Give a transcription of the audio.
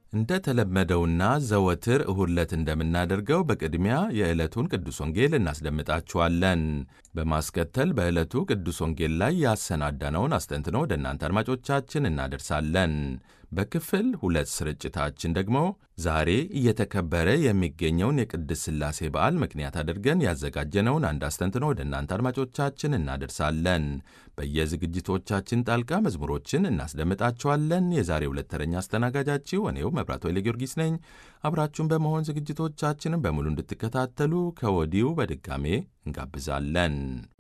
እንደ ተለመደውና ዘወትር እሁድ ዕለት እንደምናደርገው በቅድሚያ የዕለቱን ቅዱስ ወንጌል እናስደምጣችኋለን። በማስከተል በዕለቱ ቅዱስ ወንጌል ላይ ያሰናዳነውን አስተንትኖ ወደ እናንተ አድማጮቻችን እናደርሳለን። በክፍል ሁለት ስርጭታችን ደግሞ ዛሬ እየተከበረ የሚገኘውን የቅድስት ሥላሴ በዓል ምክንያት አድርገን ያዘጋጀነውን አንድ አስተንትኖ ወደ እናንተ አድማጮቻችን እናደርሳለን። በየዝግጅቶቻችን ጣልቃ መዝሙሮችን እናስደምጣችኋለን። የዛሬ ሁለት ተረኛ አስተናጋጃችሁ እኔው መብራት ወይለ ጊዮርጊስ ነኝ። አብራችሁን በመሆን ዝግጅቶቻችንን በሙሉ እንድትከታተሉ ከወዲሁ በድጋሜ እንጋብዛለን።